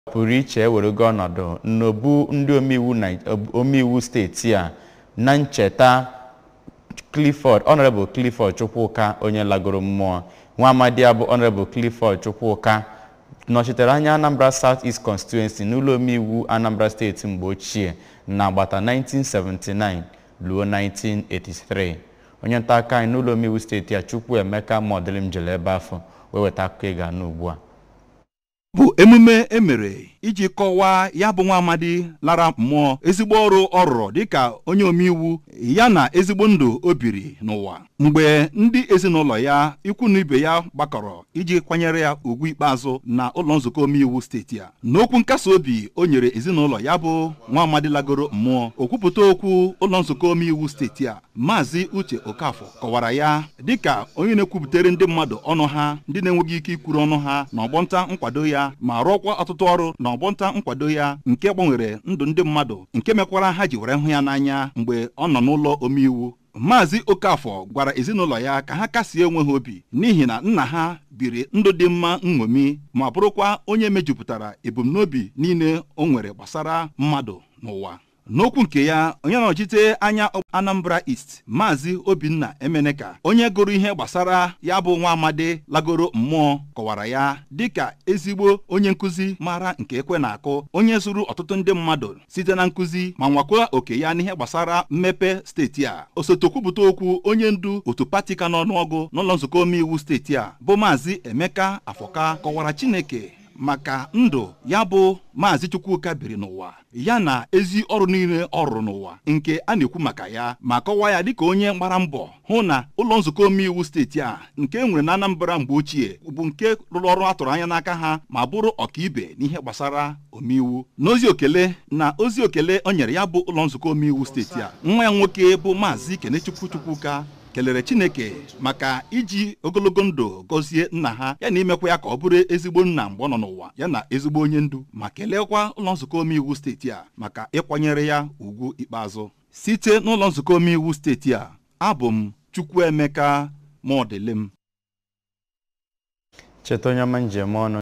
pụrụ iche ewerego ọnọdụ n'obu ndị omeiwu Nai- omeiwu steeti a na ncheta clifford honorable clifford chukwuka onye lagoro mmụọ nwa amadi ya bụ honorable clifford chukwuka nọchitere anya anambra south east constituency n'ụlọ omeiwu anambra steeti mgbe ochie na agbata 1979 ruo 1983 onye nta aka anyị n'ụlọ omeiwu steeti a chukwu emeka mọdịlim jere ebe afọ wee weta akụkọ ị ga-anụ ugbu a bụ emume emere iji kọwaa ya bụ nwa amadi lara mmụọ ezigbo ọrụ ọ rụrụ dịka onye omeiwu ya na ezigbo ndụ o biri n'ụwa mgbe ndị ezinụlọ ya ikwu na ibe ya gbakọrọ iji kwanyere ya ugwu ikpeazụ na ụlọ nzukọ omeiwu steeti a n'okwu nkasi obi o nyere ezinụlọ ya bụ nwa amadi lagoro mmụọ okwupụta okwu ụlọ nzukọ omeiwu steeti a maazị uche okafọ kọwara ya dịka onye na-ekwupụtere ndị mmadụ ọnụ ha ndị na-enweghị ike ikwuru ọnụ ha na ọgbọnta nkwado ya ma rụọkwa ọtụtụ ọrụ na ọgbọnta nkwado ya nke gbanwere ndụ ndị mmadụ nke mekwara ha ji were hụ ya n'anya mgbe ọ nọ n'ụlọ omeiwu maazị okafọ gwara ezinụlọ ya ka ha kasie onwe ha obi n'ihi na nna ha biri ndụ dị mma nṅomi ma bụrụkwa onye mejupụtara ebumnobi niile o nwere gbasara mmadụ n'ụwa n'okwu nke ya onye nọchite anya anambra east maazị obinna emeneka onye gụrụ ihe gbasara ya bụ nwa amadi lagoro mmụọ kọwara ya dịka ezigbo onye nkụzi mara nke ekwe na-akụ onye zụrụ ọtụtụ ndị mmadụ site na nkụzi ma nwakwa oke ya n'ihe gbasara mmepe steeti a osote okwupụta okwu onye ndu otu pati ka n'ọnụọgụ n'ụlọ nzukọ omeiwu steeti a bụ maazị emeka afọka kọwara chineke maka ndụ ya bụ maazị chukwuka biri n'ụwa ya na ezi ọrụ niile ọ rụrụ n'ụwa nke a na-ekwu maka ya ma kọwaa ya dịka onye gbara mbọ hụ na ụlọ nzukọ omeiwu steeti a nke e nwere na anambra mgbe ochie bụ nke rụrụ ọrụ a tụrụ anya n'aka ha ma bụrụ ọkaibe n'ihe gbasara omeiwu n'ozi okele na ozi okele o nyere ya bụ ụlọ nzukọ omeiwu steeti a nwa ya nwoke bụ maazị kenechukwu chukwuka kelere chineke maka iji ogologo ndụ gọzie nna ha ya na imekwa ya ka ọ bụrụ ezigbo nna mgbe ọ nọ n'ụwa ya na ezigbo onye ndu ma kelekwa ụlọ nzukọ omeiwu steeti a maka ịkwanyere ya ugwu ikpeazụ site n'ụlọ nzukọ omeiwu steeti a abụ m chukwuemeka maọdịlem cheta onye ọma njem ọnụ